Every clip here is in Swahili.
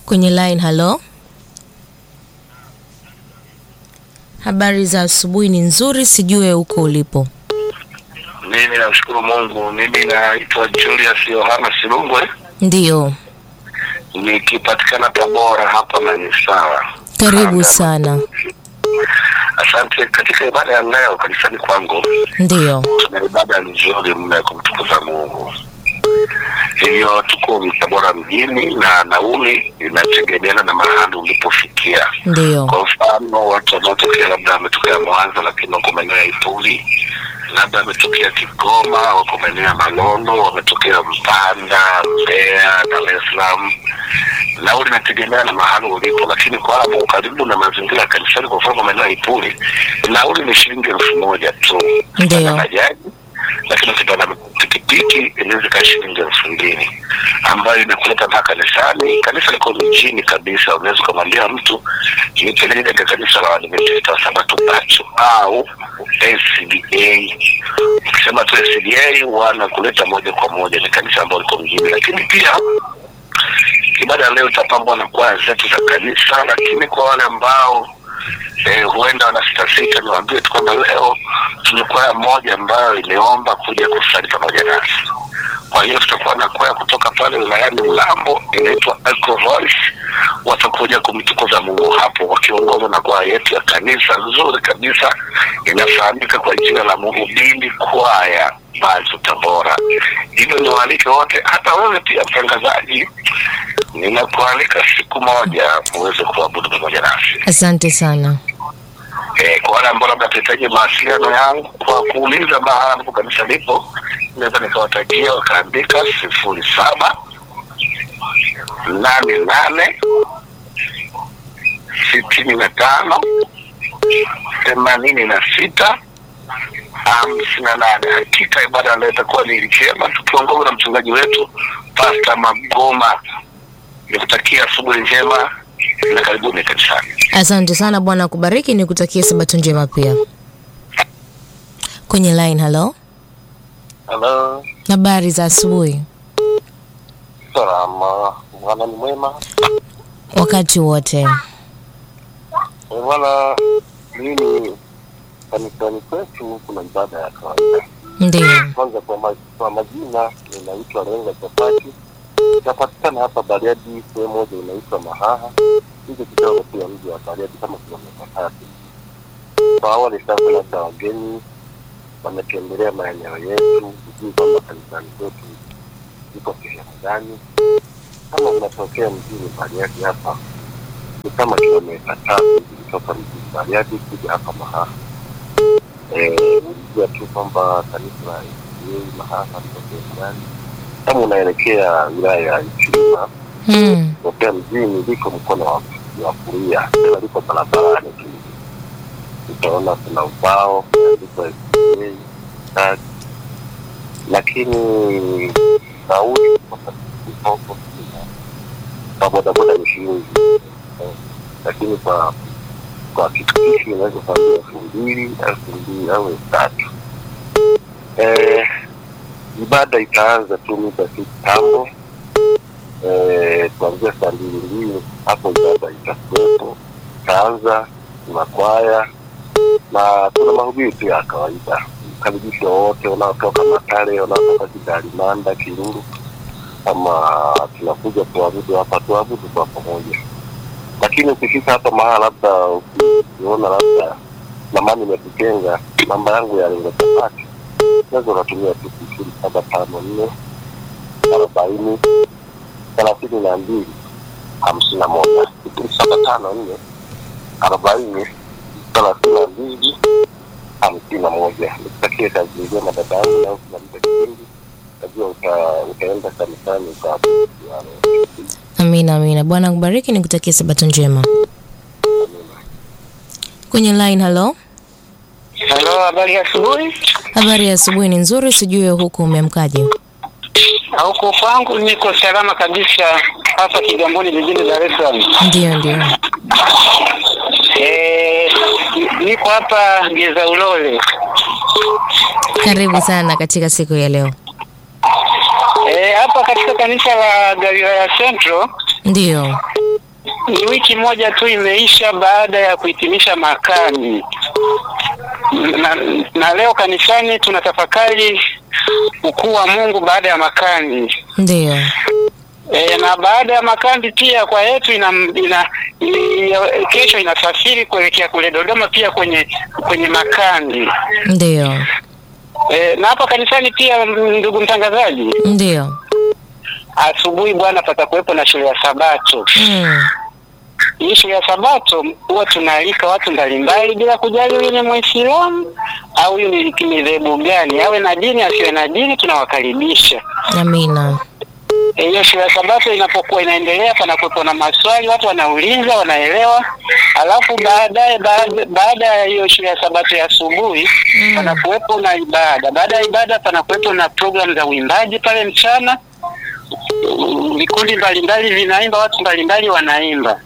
Kwenye line, halo. Habari za asubuhi ni nzuri, sijue huko ulipo. Mimi namshukuru Mungu. Mimi naitwa Julius Yohana Silungwe, Ndiyo, nikipatikana Tabora hapa Manisawa. karibu sana. Asante. Katika ibada ya leo kanisani kwangu Ndiyo, tuna ibada nzuri mno ya kumtukuza Mungu. Hivyo tuko Tabora mjini na nauli inategemeana na mahali ulipofikia. ndiyo, Kwa mfano watu wanaotokea labda wametokea Mwanza lakini wako maeneo ya Ituri, labda wametokea Kigoma, wako maeneo ya Malondo, wametokea Mpanda, Mbeya, Dar es Salaam. Nauli inategemea na mahali ulipo, lakini kwa wale ambao karibu na mazingira ya kanisani, kwa mfano maeneo ya Ituri, nauli ni shilingi elfu moja tu Ndiyo. na bajaji, lakini ukipanda pikipiki inaweza ikawa shilingi elfu mbili ambayo inakuleta mpaka kanisani. Kanisa liko mjini kabisa, unaweza ukamwambia mtu nipeleke katika kanisa la Waadventista wa Sabato Bacho au SDA. Ukisema tu SDA wanakuleta moja kwa moja, ni kanisa ambalo liko mjini, lakini pia ibada ya leo itapambwa na kwaya zetu za kanisa, lakini kwa wale ambao eh, huenda wanasitasita, niwaambie tu kwamba leo tuna kwaya moja ambayo imeomba kuja kusali pamoja nasi. Kwa hiyo tutakuwa na kwaya kutoka pale wilayani Mlambo inaitwa Echo Voice, watakuja kumtukuza Mungu hapo wakiongozwa na kwaya yetu ya kanisa nzuri kabisa inafahamika kwa jina la Mhubiri Kwaya Bazu Tabora. Hivyo niwaalike wote, hata wewe pia mtangazaji, ninakualika siku moja uweze kuabudu pamoja nasi. asante sana. Eh, kwa wale ambao labda tutahitaji mawasiliano yangu kwa kuuliza mahali ambapo kanisa lipo, naweza nikawatajia wakaandika sifuri saba nane nane sitini na tano themanini na sita hamsini na nane. Hakika ibada leo itakuwa ni njema, tukiongozwa na mchungaji wetu Pasta Magoma. Nikutakia asubuhi njema na karibuni kanisani. Asante sana, Bwana akubariki, nikutakie sabato njema pia. Kwenye line, halo. Halo, Habari za asubuhi, salama. Bwana ni mwema. wakati wote. Eh, Bwana, mimi kanisani kwetu kuna ibada ya kawaida. Ndiyo, Kwanza kwa, ma, kwa majina ninaitwa Lenga Chapati, napatikana hapa Bariadi, sehemu moja inaitwa Mahaha, hizo kidogo pia mji wa Bariadi kama kilomita tatu. Kwa awali sasa, labda wageni wametembelea maeneo yetu, hujui kwamba kanisani kwetu iko sehemu gani. Kama unatokea mjini Bariadi hapa ni kama kilomita tatu kutoka mjini Bariadi kuja hapa Mahaha. Eh, Unajua tu kwamba kanisa la ACA Mahaha liko sehemu gani. Kama unaelekea wilaya ya Ichuma hmm. kutokea mjini, liko mkono wa wa kulia, tena liko barabarani tu, utaona kuna ubao umeandikwa ACA tag, lakini nauli huko kwa bodaboda ni shilingi eh, lakini kwa kwa pikipiki unaweza kuambia elfu mbili elfu mbili au elfu tatu. Eh, ibada itaanza tu muda si kitambo eh, kuanzia saa mbili mbili hapo ibada itakuwepo, itaanza kuna kwaya na kuna mahubiri pia ya kawaida. Karibisha wote wanaotoka Matare, wanaotoka Kidalimanda, Kiruru, kama tunakuja kuabudu hapa, tuabudu kwa pamoja. Lakini ukifika hapa mahala, labda ukiona labda namani imetutenga, namba yangu ya Lenga Chapati, unaweza ukatumia tu sifuri saba tano nne arobaini thelathini na mbili hamsini na moja sifuri saba tano nne arobaini thelathini na mbili hamsini na moja. Nikutakie kazi njema dada yangu, na ukimaliza kipindi najua uta- utaenda kanisani ukaabudu. Amina, amina. Bwana akubariki, nikutakie sabato njema. Kwenye line, halo. Halo, habari ya asubuhi. Habari ya asubuhi ni nzuri, sijue huku umeamkaje? Huko kwangu niko salama kabisa, hapa Kigamboni jijini Dar es Salaam. Ndiyo, ndiyo. Eh, niko hapa Geza Ulole. Karibu sana katika siku ya leo. Eh, hapa katika kanisa la Galilaya Central Ndiyo, ni wiki moja tu imeisha baada ya kuhitimisha makambi na, na leo kanisani tunatafakari ukuu wa Mungu baada ya makambi. Ndiyo. E, na baada ya makambi pia kwa yetu ina, ina, ina, kesho inasafiri kuelekea kule Dodoma pia kwenye kwenye makambi Ndiyo. e, na hapa kanisani pia, ndugu mtangazaji, Ndiyo. asubuhi bwana, patakuwepo na shule ya Sabato. Mm. Hii shule ya Sabato huwa tunaalika watu mbalimbali bila kujali huyu ni Mwislamu au huyu ni ni dhehebu gani, awe na dini asiwe na dini, tunawakaribisha. Amina. Eh, Hiyo shule ya Sabato inapokuwa inaendelea, panakuwepo na maswali, watu wanauliza, wanaelewa, alafu baadaye baada baada ya hiyo shule ya Sabato ya asubuhi Mm. panakuwepo na ibada. Baada ya ibada panakuwepo na programu za uimbaji pale mchana, Mm, vikundi mbalimbali vinaimba, watu mbalimbali wanaimba.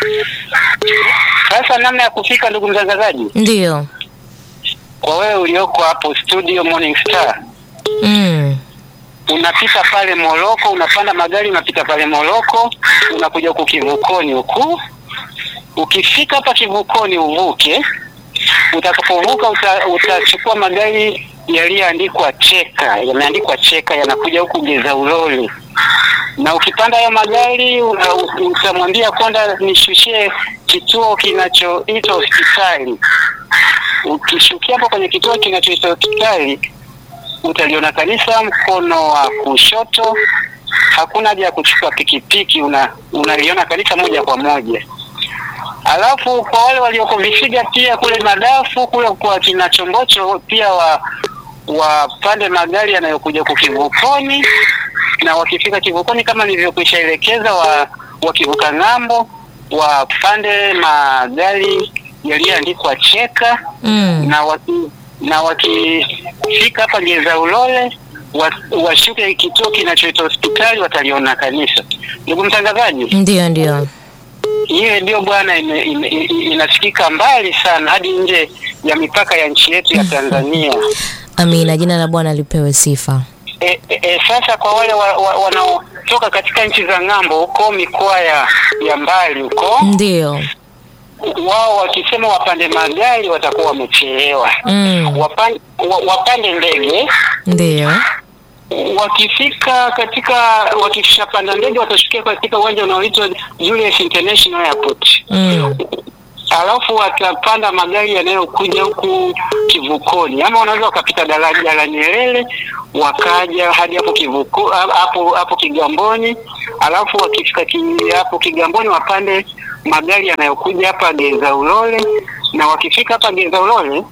Sasa namna ya kufika, ndugu mtangazaji, Ndiyo. kwa wewe ulioko hapo studio Morning Star, Mm. unapita pale Moroko, unapanda magari, unapita pale Moroko, unakuja huku kivukoni huku. Ukifika hapa kivukoni uvuke, utakapovuka uta, utachukua magari yaliyoandikwa cheka, yameandikwa cheka, yanakuja huku Geza Ulole, na ukipanda hayo magari una- utamwambia konda nishushie kituo kinachoitwa hospitali. Ukishukia hapo kwenye kituo kinachoitwa hospitali utaliona kanisa mkono wa kushoto. Hakuna haja ya kuchukua pikipiki, una unaliona kanisa moja kwa moja. Alafu kwa wale walioko Vifiga pia kule Madafu kule kwa kina Chombocho pia wa wapande magari yanayokuja kukivukoni, na wakifika kivukoni kama nilivyokwisha elekeza, wa wakivuka ng'ambo wapande magari yaliyoandikwa cheka Mm. na waki, na wakifika hapa Geza Ulole wa- washuke kituo kinachoitwa hospitali, wataliona kanisa. Ndugu mtangazaji, Ndiyo, ndiyo. hiyo ndio bwana, ime- ime- i- inasikika mbali sana hadi nje ya mipaka ya nchi yetu ya Tanzania. Amina. Jina la Bwana lipewe sifa. E, e, e, sasa kwa wale wa, wa, wanaotoka katika nchi za ng'ambo huko mikoa ya, ya mbali huko, Ndiyo. wao wakisema wapande magari watakuwa wamechelewa. Mm. Wapan, wa, wapande ndege Ndiyo. wakifika katika wakishapanda ndege watashukia katika uwanja unaoitwa Julius International Airport. Mm. Alafu watapanda magari yanayokuja huku kivukoni, ama wanaweza wakapita daraja la Nyerere wakaja hadi hapo kivuko hapo hapo Kigamboni. Alafu wakifika ki- hapo Kigamboni wapande magari yanayokuja hapa Geza Ulole, na wakifika hapa Geza Ulole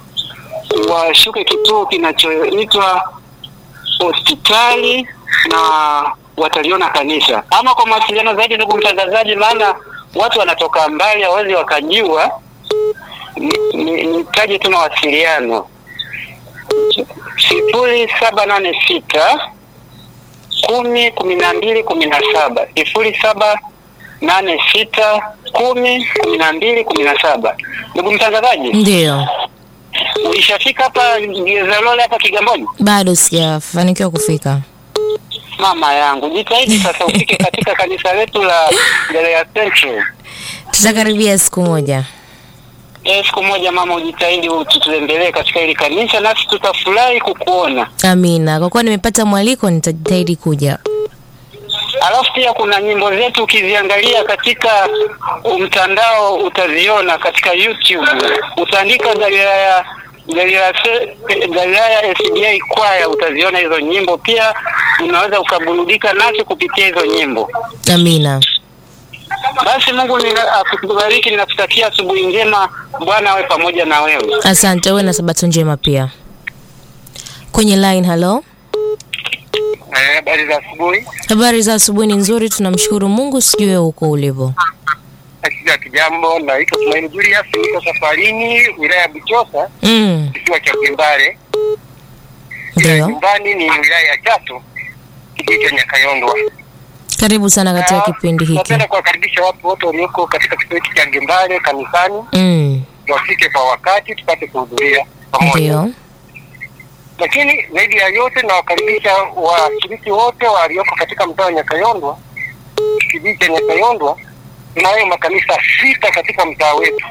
washuke kituo kinachoitwa hospitali na wataliona kanisa. Ama kwa mawasiliano zaidi, ndugu mtangazaji, maana watu wanatoka mbali hawezi wakajua, ni- ni- nitaje tu mawasiliano sifuri saba nane sita kumi kumi na mbili kumi na saba sifuri saba nane sita kumi kumi na mbili kumi na saba. Ndugu mtangazaji, Ndiyo. ulishafika hapa Gezalole hapa Kigamboni? Bado sijafanikiwa kufika. Mama yangu, jitahidi sasa ufike katika kanisa letu la Galilaya Central. Tutakaribia siku moja. Eh, siku moja mama, ujitahidi tutembelee katika hili kanisa, nasi tutafurahi kukuona. Amina. Kwa kuwa nimepata mwaliko, nitajitahidi kuja. Alafu pia kuna nyimbo zetu ukiziangalia katika mtandao utaziona katika YouTube, utaandika Galilaya Galilaya Se- Galilaya SDA kwaya, utaziona hizo nyimbo. Pia unaweza ukaburudika nacho kupitia hizo nyimbo. Amina. Basi Mungu nina- akubariki, ninakutakia asubuhi njema. Bwana awe pamoja na wewe. Asante, uwe na sabato njema pia. Kwenye line, halo. Habari za asubuhi. Habari za asubuhi ni nzuri, tunamshukuru Mungu. Sijui wewe huko ulipo. Akija kijambo, naitwa Tumaini Julius, niko safarini wilaya ya Buchosa, Mm. kisiwa cha Kimbare. Ila Ndio. nyumbani ni wilaya ya Chato, kijiji cha Nyakayondwa. Karibu sana katika Na kipindi hiki. Napenda kuwakaribisha watu wote walioko katika kituo hiki cha Gimbare kanisani, Mm. wafike kwa wakati tupate kuhudhuria pamoja. Ndio. Lakini zaidi ya yote nawakaribisha washiriki wote walioko katika mtaa wa Nyakayondwa, kijiji cha Nyakayondwa, tunayo makanisa sita katika mtaa wetu.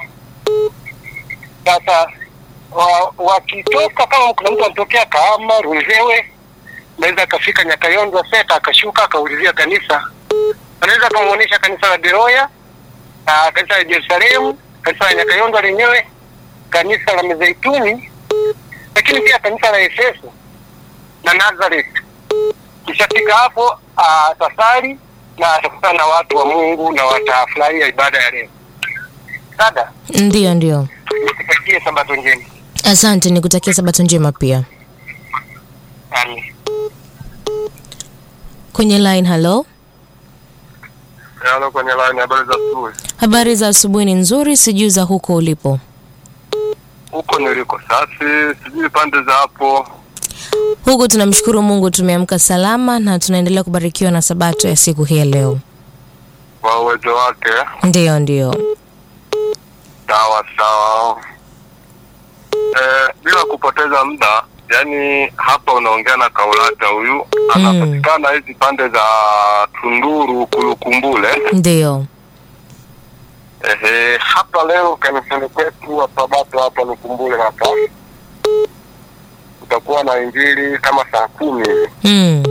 Sasa wa- wakitoka kama kuna mtu anatokea Kahama, Runzewe, anaweza akafika Nyakayonza Seta akashuka akaulizia kanisa, anaweza akamwonyesha kanisa la Beroya na kanisa la Jerusalemu, kanisa la Nyakayonza lenyewe, kanisa la Mizeituni, lakini pia kanisa la Efeso na Nazareth. Kishafika hapo atasali na atakutana na watu wa Mungu na watafurahia ibada ya leo. Dada, Ndiyo, ndiyo. nikutakie sabato njema. Asante, nikutakia sabato njema pia. Amen. Kwenye line, hello. Halo, kwenye line, habari za asubuhi. Habari za asubuhi ni nzuri, sijui za huko ulipo. Huko niliko safi, sijui pande za hapo. Huku tunamshukuru Mungu, tumeamka salama na tunaendelea kubarikiwa na sabato ya siku hii ya leo. Kwa uwezo wake, Ndiyo, ndiyo. sawa sawa. Eh, bila kupoteza muda, yani hapa unaongea na Kaulata huyu anapatikana hizi pande za Tunduru Kulukumbule. Ndiyo. Ehe, hapa leo kanisani kwetu wa Sabato hapa Lukumbule hapa kutakuwa na injili kama saa kumi hivi. Mm.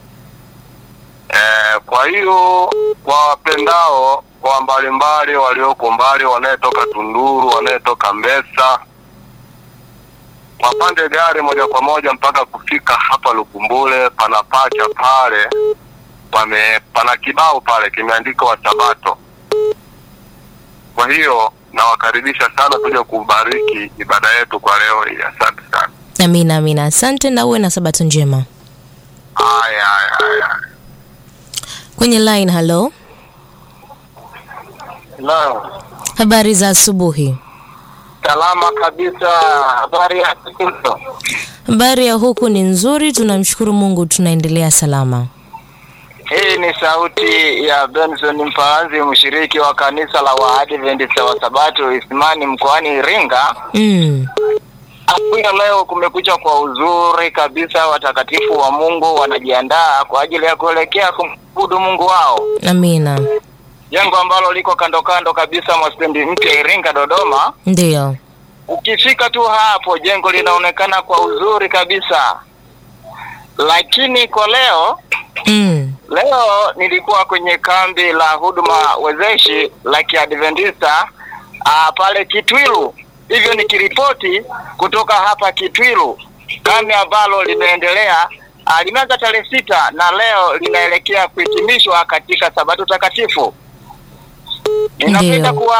Eh, kwa hiyo kwa wapendao kwa mbalimbali walioko mbali, wanayetoka Tunduru, wanayetoka Mbesa, wapande gari moja kwa moja mpaka kufika hapa Lukumbule. Pana pacha pale, pame pana kibao pale kimeandikwa Wasabato. Kwa hiyo nawakaribisha sana kuja kubariki ibada yetu kwa leo hii. Asante sana. Amina, amina. Asante na uwe na sabato njema. Haya, haya, haya. Kwenye line, hello. Naam. Habari za asubuhi. Salama kabisa. Habari ya siku Habari ya huku ni nzuri, tunamshukuru Mungu, tunaendelea salama. Hii ni sauti ya Benson Mfaanzi, mshiriki wa kanisa la Waadventista wa Sabato Isimani mkoani Iringa. Mm. Asubuhi ya leo kumekucha kwa uzuri kabisa. Watakatifu wa Mungu wanajiandaa kwa ajili ya kuelekea kumwabudu Mungu wao, Amina. jengo ambalo liko kando kando kabisa mwa stendi mpya Iringa Dodoma. Ndiyo. Ukifika tu hapo, jengo linaonekana kwa uzuri kabisa, lakini kwa leo Mm. Leo nilikuwa kwenye kambi la huduma wezeshi la Kiadventista ah, pale Kitwilu, hivyo nikiripoti kutoka hapa Kitwilu, kambi ambalo limeendelea ah, limeanza tarehe sita na leo linaelekea kuhitimishwa katika Sabato takatifu. Ninapenda Ndiyo. kuwa